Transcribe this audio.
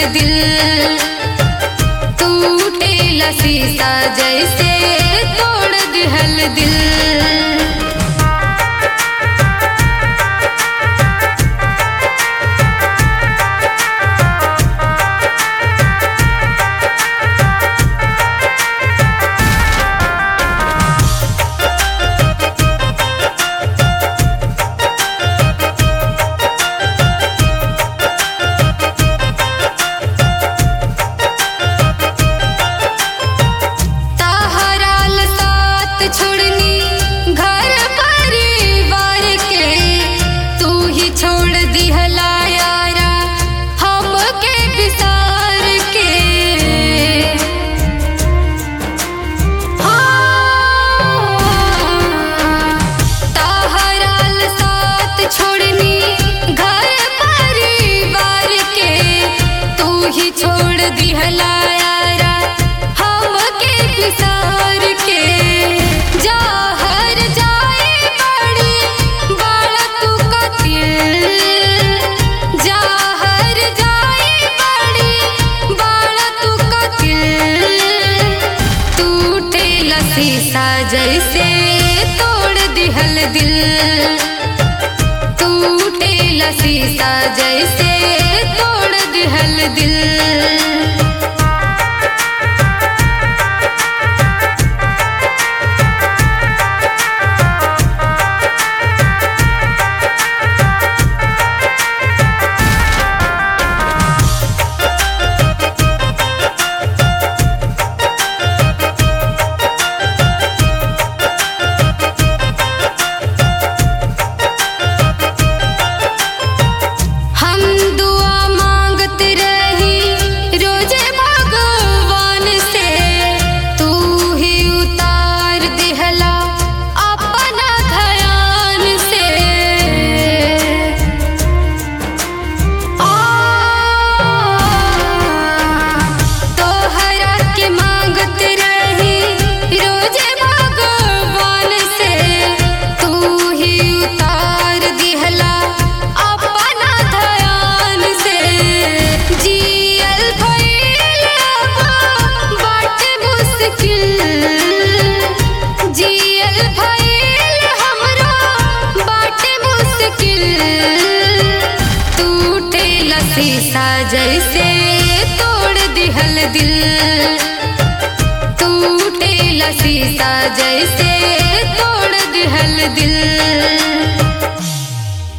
दिल टूटे शीशा जैसे तोड़ दिहल दिल तहराल साथ छोड़नी घर परिवार के तू ही छोड़ दिहला यारा हमके विसार के हाँ, तहराल साथ छोड़नी घर परिवार के तू ही छोड़ दिहला यारा हमके विसार के जाहर जाए बड़ी बाड़ा तू कतिल जाहर जाए बड़ी बाड़ा तू कतिल टूटे शीशा जैसे तोड़ दिहल दिल टूटे शीशा जैसे तोड़ दिहल दिल हम दुआ मांगत रही रोजे भगवान से तू ही उतार दिहला अपना ध्यान से आ तोहरा के मांगत रही रोजे भगवान से तू ही उतार दिहला अपना ध्यान से जियल भइल बाटे मुश्किल जियल भइल हमरा बाटे मुश्किल टूटे शीशा जैसे तोड़ दिहल दिल टूटे शीशा जैसे तोड़ दिहल दिल